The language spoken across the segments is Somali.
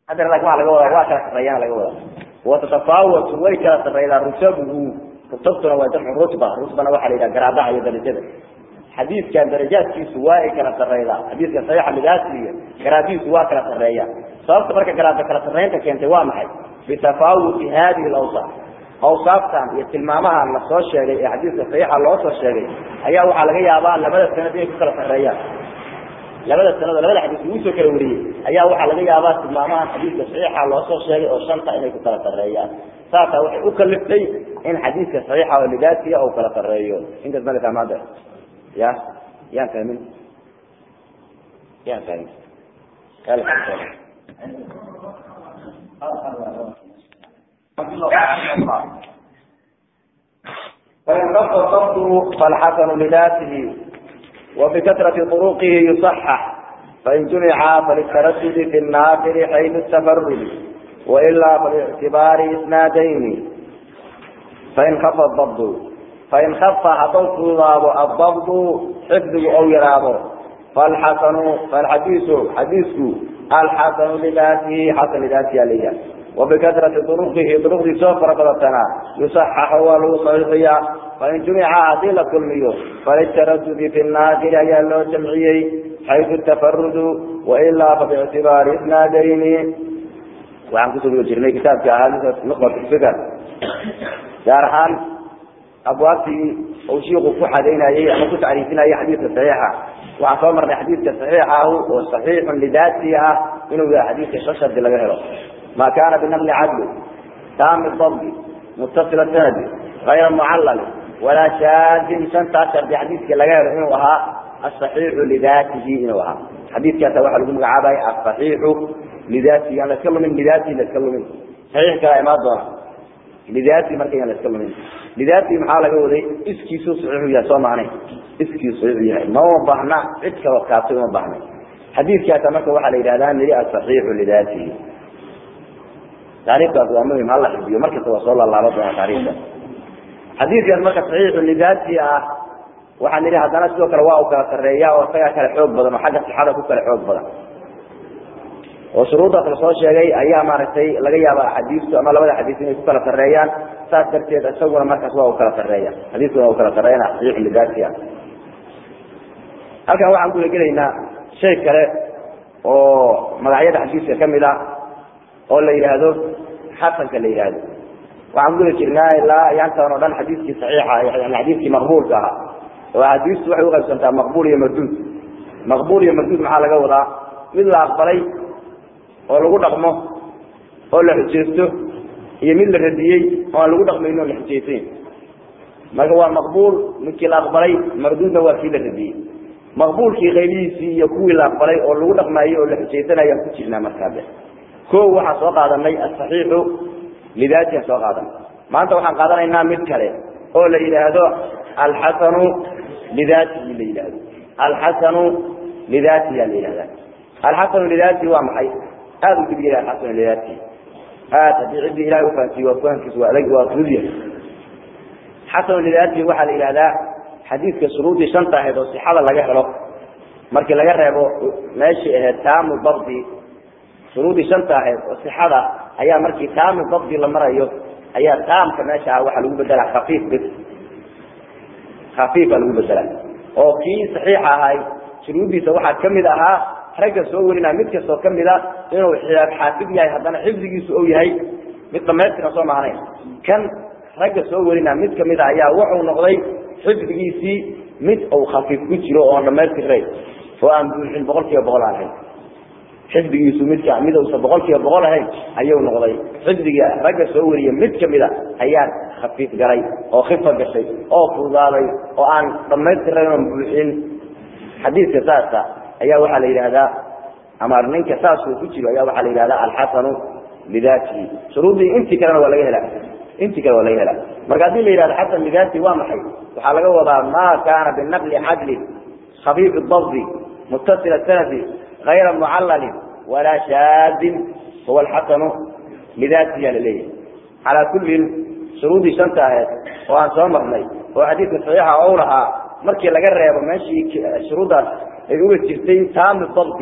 haddana laakin waa laga wadaa waa kala sarreeyaan laga wadaa watatafaawatu way kala sarreydaa rusabuhu rutubtuna waa jamcu rutba rutbana waxaa la yidhaha garaadaha iyo darajada xadiidkan darajaadkiisu waa ay kala sarreydaa xadiidka saxiixa lidaasiga garaadihiisu waa kala sarreeya sababta marka garaada kala sarreynta keentay waa maxay bitafaawuti hadihi alawsaaf awsaaftan iyo tilmaamahan la soo sheegay ee xadiidka saxiixa loo soo sheegay ayaa waxaa laga yaabaa labada sanad inay ku kala sarreeyaan labada sanado labada xadiis lagu soo kala wariyey ayaa waxaa laga yaabaa tilmaamahan xadiidka saxiixa loo soo sheegay oo shanta inay ku kala sarreeyaan saasaa waxay u kaliftay in xadiidka saxiixa oo lidaasiya uu kala sarreeyo intaas mala fahmaade ya yaan fahmin yaan fahmin فإن خف الضبط فالحسن لذاته وبكثرة طرقه يصحح فإن جمع فللتردد في النافر حيث التفرد وإلا فلاعتبار إسنادين فإن خف الضبط فإن خف حطوت الضبط حفظه أو يرابه فالحسن فالحديث حديثه الحسن لذاته حسن لذاته عليه وبكثرة طرقه طرق سفر بدتنا يصحح ولو صحيحيا فإن جمع عديل كل ميو فللتردد في الناقل أي له جمعي حيث التفرد وإلا فباعتبار إسنادين وعن كتب الجرمي كتاب كهذا نقطة الفكر جارحان أبوابتي أو شيء كحدين أي أما كنت عريفين أي حديث صحيحة وعن صومر حديث صحيحة وصحيح لذاتها إنه حديث ششد لغيره ما كان بنقل عدل تام الضبط متصل السند غير معلل ولا شاذ سنت عشر بحديث لغيره إنه وها الصحيح لذاته إنه وها حديث كذا واحد يقول عباي الصحيح لذاته أنا أتكلم من لذاته لا أتكلم من صحيح كلام ما لذاتي markay la iska lumin lidati maxaa laga waday iskiisu saxiix yahay soo maanay iskiisu saxiix yahay ma u baahna cid kale kaatay ma baahna xadiidkaas marka waxa la yiraahdaa niri as-sahih lidati taariikhda waa muhiim hal xadiyo marka soo soo la laabo doona taariikhda xadiidkaas marka sahih lidati ah waxa niri hadana sidoo kale waa u kala sareeyaa oo isaga kala xoog badan oo xagga sixada ku kala xoog badan oo shuruuda kala soo sheegay ayaa maaragtay laga yaabaa xadiistu ama labada xadiis inay ku kala sarreeyaan saas darteed isaguna markaas waa u kala sarreeya xadiiskuna waa u kala sarreeyana saxiix lidaati ah halkan waxaan kula gelaynaa shay kale oo magacyada xadiiska ka mid ah oo la yidhaahdo xasanka la yidhaahdo waxaan kula jirnaa ilaa yaantan oo dhan xadiiskii saxiixa yani xadiiskii maqbuulka ahaa oo axaadiistu waxay uqaybsantaa maqbuul iyo marduud maqbuul iyo marduud maxaa laga wadaa mid la aqbalay oo lagu dhaqmo oo la xujeysto iyo mid la radiyey oo aan lagu dhaqmayno o la xujeysayn marka waa maqbuul midkii la aqbalay marduudna waa kii la radiyey maqbuulkii qaybihiisii iyo kuwii la aqbalay oo lagu dhaqmaayey oo la xujeysanaya aan ku jirnaa markaade ko waxaan soo qaadanay asaxiixu lidaatian soo qaadanay maanta waxaan qaadanaynaa mid kale oo la yidhaahdo alxasanu lidaatihi la yidhaahdo alxasanu lidaatihi la yidhahda alxasanu lidaatihi waa maxay aada u dibiyay alxasanu lidaatihi aad haddii ciddii ilahay ufahansiiyo waa fahankiisu waa adag waa fudud yahay xasanu lidaatihi waxaa la yidhahdaa xadiidka shuruudii shanta ahayd oo sixada laga helo markii laga reebo meeshii ahayd taamu dabdi shuruudii shanta ahayd oo sixada ayaa markii taamu dabdi la marayo ayaa taamka meesha ah waxaa lagu bedelaa khafiif bis khafiifa lagu bedelaa oo kii saxiixa ahay shuruuddiisa waxaa kamid ahaa ragga soo warinaa mid kastoo kamid a inuu xaafid yahay haddana xifdigiisu ou yahay mid dhamaystiran soo maahnayn kan ragga soo warinaa mid kamid a ayaa wuxuu noqday xifdigiisii mid uu khafiif ku jiro oon dhamaystirnay oo aan buuxin boqol kiiba boqol aan ahayn xifdigiisu midka mid uusan boqol kiiba boqol ahayn ayuu noqday xifdiga ragga soo wariya mid kamid a ayaa khafiif galay oo khifa gashay oo fududaaday oo aan dhamaystirnayn oon buuxin xadiidka saasa ayaa waxaa la yidhahdaa ama ninka saasuu ku jiro ayaa waxaa la yidhahdaa alxasanu lidaatihi shuruuddii intii kalena waa laga helaa intii kale waa laga helaa marka haddii la yidhahdo xasan lidaatihi waa maxay waxaa laga wadaa ma kaana binaqli cadlin khafiif dabdi muttasil sanadi غayra mucalalin walaa shaadin huwa alxasanu lidaatihi la leeyahay calaa kullin shuruuddii shanta aheed oo aan soo marnay oo xadiidka saxiixa ou lahaa markii laga reebo meeshii shuruuddaas ay uga jirtay taami dabdi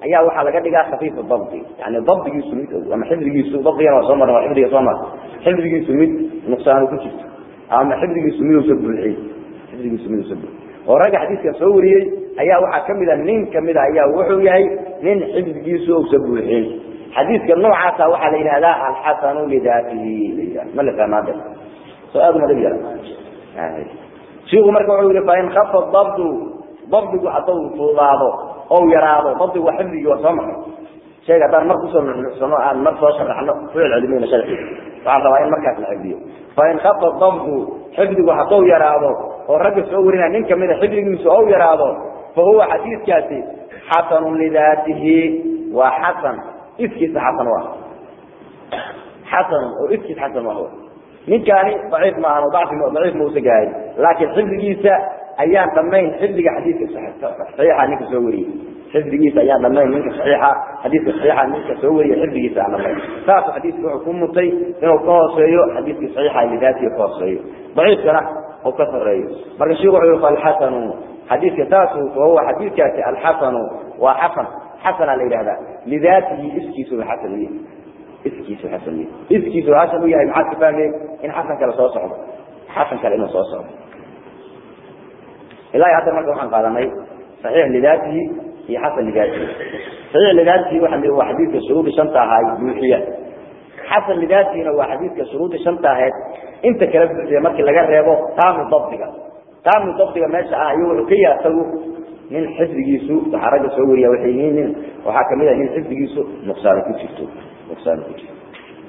ayaa waxaa laga dhigaa khafiifu dabdi yani dabdigiisu mid ama xifdigiisu dabdigana waa soo marna waa xifdiga soo marna xifdigiisu mid nuqsaanu ku jirto ama xifdigiisu miduusa buuxiyey xifdigiisu miduusa buuxiyey oo ragga xadiiskan soo wariyey ayaa waxaa kamid a nin kamid a ayaa wuxuu yahay nin xifdigiisu uusa buuxin xadiiska noocaasa waxaa la yidhahdaa alxasanu lidaatihi la ma la fahmaade soo aad uma dhib yara shiiku marka wuxuu yihi fain kafa dabdu dabdigu hadduu fuudaado ou yaraado dabdigu waa xifdigii waa soo marnay sheega haddaan mar kusoo nuxnuxsano aan mar soo sharaxno ficil celimayna sharxiisa waxaa rabaa in markaas la xifdiyo fain kafa dabdu xifdigu hadduu yaraado oo ragga soo warinaya nin kamida xifdigiisu ou yaraado fa huwa xadiidkaasi xasanu lidaatihi waa xasan iskiisa xasan u ah xasan oo iskiis xasan u ah ninkaani daciif maahan oo dacfi daciif mausa gahay laakiin xifdigiisa ayaan dhamayn xifdiga xadiidka saxiixa ninka soo wariyey xifdigiisa ayaan dhamayn ninka saxiixa xadiidka saxiixa ninka soo wariye xifdigiisa aan dhamayn saasu xadiidka wuxuu ku mutay inuu ka hooseeyo xadiidka saxiixa lidaatihi ka hooseeyo daciifkana uu ka sareeyo marka sheekhu wuxuu yihi falxasanu xadiidka saasu fahuwa xadiidkaasi alxasanu waa xasan xasana la yidhahdaa lidaatihi iskiisu xasan uyahay iskiisu xasan uyahay iskiisu xasan u yahay maxaad ka fahmey in xasan kale soo socdo xasan kale inuu soo socdo ilaa hadda marka waxaan qaadanay saxiix lidaatihi iyo xasan lidaatihi saxiix lidaatihi waa waa xadiidka shuruudi shanta ahaa buuxiya xasan lidaatihina waa xadiidka shuruudi shanta ahayd inta kala buuxiya markii laga reebo taamu dabdiga taamu dabdiga meesha ah iyo wuxuu ka yaha isagu nin xifdigiisu waxaa ragga soo wariya waxay yihiin nin waxaa kamid ah nin xifdigiisu nuqsaano ku jirto nuqsaano ku jirto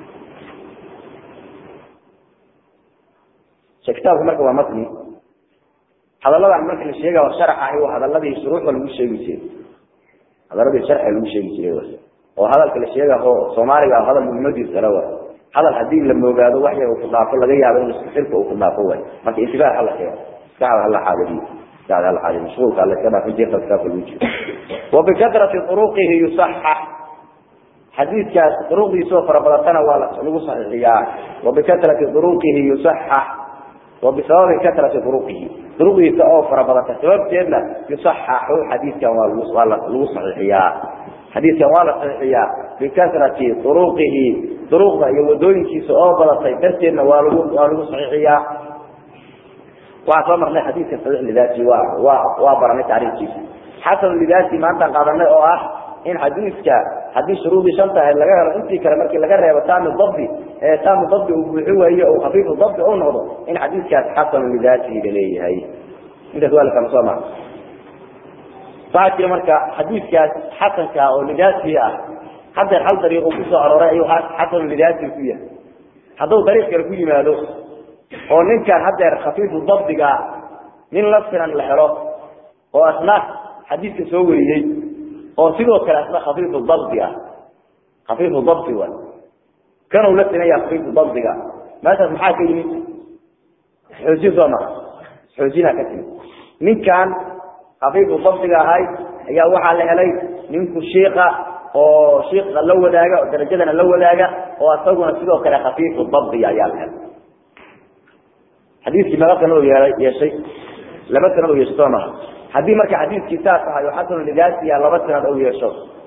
kitaabku marka waa matni hadaladan marka la sheega sharax ahi waa hadaladii shuruuxda lagu sheegi jiray hadaladii sharxa lagu sheegi jiray oo hadalka la sheegaho soomaaliga ah hadal muhiimadiis kale wa hadal hadii la moogaado wax yar uu ku dhaafo laga yaabo in xilka uu ku dhaafo way marka intibaah hala sheego maskaxda hala xaadiriyo maskaxda hala xaadiriyo mashquulka alla iska dhaafin jeerta kitaabka lagu jiro وبكثرة طرقه يصحح حديث كاس طرق يسوع فربلتنا ولا لو صحيحيا وبكثرة طرقه يصحح وبسبب كثرة طرقه طرقه يسوع فربلتنا سبب كذا يصحح حديث كان ولا لو صحيحيا حديث كان ولا صحيحيا بكثرة طرقه طرق يودون كيسوع بلطي درتنا ولا لو صحيحيا وعصمر لنا حديث صحيح لذاته وبرنا تعريف كيسوع حسن لذاتي ما أنت قادرنا أو أح إن حديثك حديث شروط شنطة اللي جرى أنت كلامك اللي جرى وتعمل ضبي تعمل ضبي وهو هي أو خفيف الضبط أو نهضة إن حديثك حسن لذاتي لليه هي أنت سؤالك كم سمع بعد كده مركا حديثك حسن كا أو لذاتي حتى الحل طريقه كسر على رأيه حسن لذاتي فيها هذا طريق كركوي ماله أو إن كان حتى خفيف الضبط جا من لفظنا الحرام وأثناء حديث سوري oo sidoo kale asna khafiif dabdi ah khafiif dabdi wa kanu la tinaya khafiif dabdiga maanta maxaa ka yimid xoojin soo mara xoojina ka timid ninkan khafiif dabdiga ahay ayaa waxaa la helay ninku shiiqa oo shiiqa la wadaaga oo darajadana la wadaaga oo asaguna sidoo kale khafiif dabdi ayaa la helay xadiiskii maga sanad yeeshay laba sanad oo yeeshay soo mara haddii marka xadiiskii saas ahay oo xasan lidaasiya laba sanad ou yeesho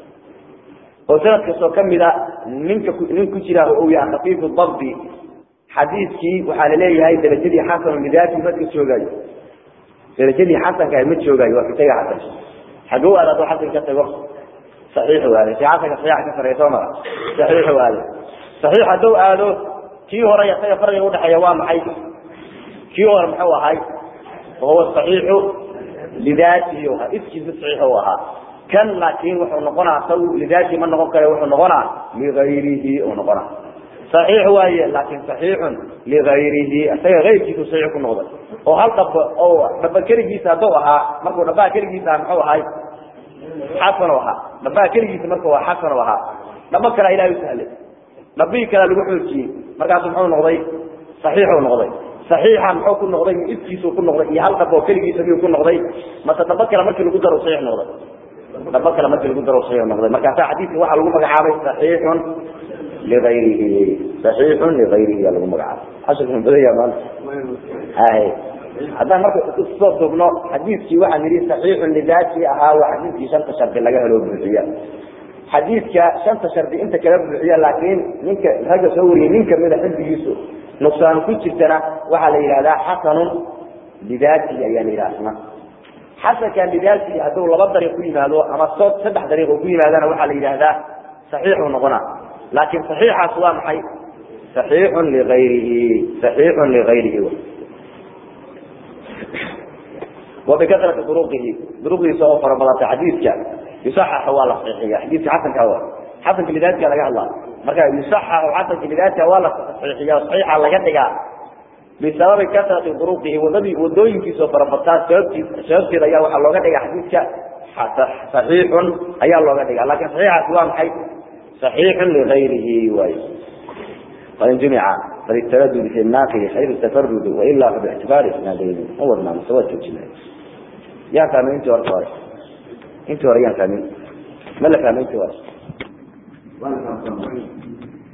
oo sanad kastoo kamid a ninka nin ku jira uu yahay khafiifu dabdi xadiiskii waxaa laleeyahay darajadii xasan lidaasi ma ka joogayo darajadii xasanka ma joogayo waa kutaga xasan xaguu aad hadduu xasan ka tago saxiix waale si xasanka saxiixa ka sareeya soo mara saxiix waale saxiix hadduu aado kii hore isaga farqiga udhexeeya waa maxay kii hore muxuu ahay wahuwa saxiixu لذاته اسكي صحيح وها كان لكن وحو نقنا سو لذاته من نقول كره وحو نقنا لغيره ونقنا صحيح وهي لكن صحيح لغيره أسير غير كيف صحيح كنقضة وهل طب أو دبا كرجيسا دوها مركو دبا كرجيسا محو هاي حسن وها دبا كرجيسا مركو حسن وها دبا كلا إلى يسهل دبي كلا لوحوكي مركو سبحانه نقضي صحيح ونقضي صحيحا محو كن نقضي إبكيسو كن نقضي إيه هل قبو كلجيسا بيو كن نقضي ما تتبكر مركي لقو درو صحيح نقضي تتبكر مركي لقو درو صحيح نقضي ما كان حديث واحد لقو مقعابي صحيح لغيره صحيح لغيره لقو مقعابي عشر من بداية مال هاي هذا مركي الصوت ابنه حديث كي واحد نريد صحيح لذاتي أها وحديث كي شرط شرط لقاه له بالرياء xadiidka shanta shardi inta kala buuxiya laakiin ninka ragga soo wariyey nin kamida xifdigiisu nuqsaan ku jirtana waxaa la yidhahdaa xasanun lidaatihi ayaa la yidhaha asna xasankan lidaatihi hadduu laba dariiq ku yimaado ama so saddex dariiq uu ku yimaadana waxaa la yidhahdaa saxiixuu noqona laakiin saxiixaas waa maxay saxiixun ligayrihi saxiixun ligayrihi وبكثرة طرقه طرقه سوى فربضة حديثك يصحح ولا صحيحية حديثك حسن كوا حسن لذاتك لقى الله مركا يصحح حسن لذاتك ولا صحيحية صحيحة لقى بسبب كثرة طرقه والنبي ودوين في سوى فربضة سببتي ريا وحا لغا دغا حديثك صحيح ايا لغا دغا لكن صحيح سواء محي صحيح لغيره واي فإن جمع فللتردد في الناقل خير التفرد وإلا فباعتبار إسنادين هو ما مستوى الجنائي يا فاهمين انت ورطاري انت وريان فاهمين ما لا فاهمين انت ورطاري وانا فاهمين